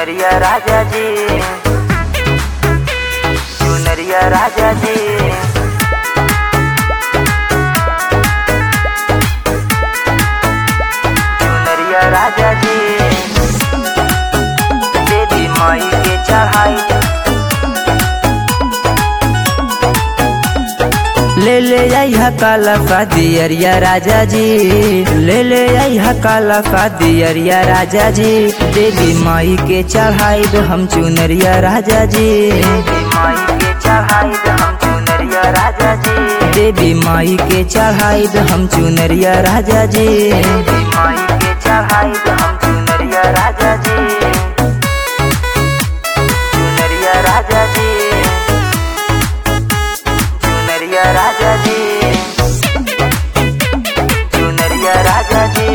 चुनरिया राजा जी चुनरिया राजा जी चुनरिया राजा जी देवी माई के चढ़ाई ले ले आई काला का दियरिया राजा जी ले ले आई काला का दियरिया राजा जी देवी माई के चढ़ाई हम चुनरिया राजा जी देवी माई के चढ़ाई हम चुनरिया राजा जी देवी माई के चढ़ाई हम चुनरिया राजा जी देवी माई के चढ़ाई हम चुनरिया राजा जी चुनरिया राजा जी चुनरिया राजा जी चुनरिया राजा जी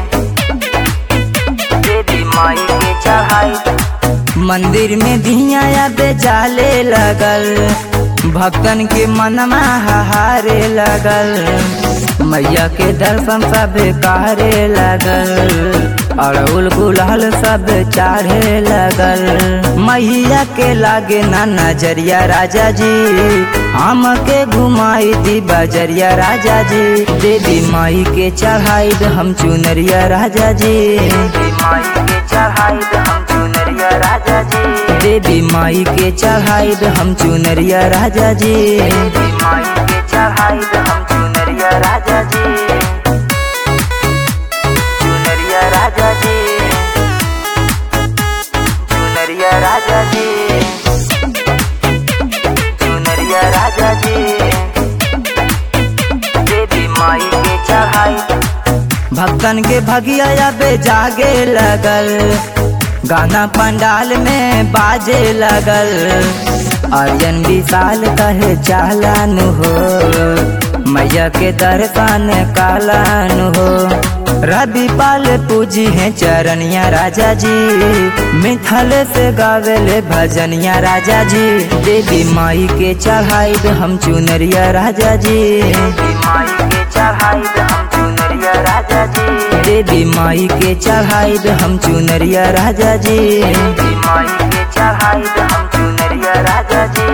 देवी माई के चढ़ाई मंदिर में दिया बेजाले लगल भक्तन के मनमा हारे लगल मैया के दर्शन सब कारे लगल अड़उल गुलाल सब चाढ़े लगल मैया के लागे ना नजरिया राजा जी हम के घुमाई दी बजरिया राजा जी देवी माई के चढ़ाई हम चुनरिया राजा जी देवी माई के चढ़ाई हम चुनरिया राजा जी देवी माई के चढ़ाई हम चुनरिया राजा जी देवी माई के चढ़ाई हम चुनरिया राजा जी चुनरिया राजा जी चुनरिया राजा जी चुनरिया राजा जी देवी माई के चढ़ाई भक्तन के भगिया बे जागे लगल गाना पंडाल में बाजे लगल आर्यन विशाल कहे चालन हो मैया के दर्शन कालन हो रवि पाल पूजी है चरनिया राजा जी मिथल से गावेले भजनिया राजा जी देवी माई के चढ़ाई हम चुनरिया राजा जी देवी माई के चढ़ाई हम चुनरिया राजा जी देवी माई के चढ़ाई हम चुनरिया राजा जी देवी माई के चढ़ाई हम चुनरिया राजा जी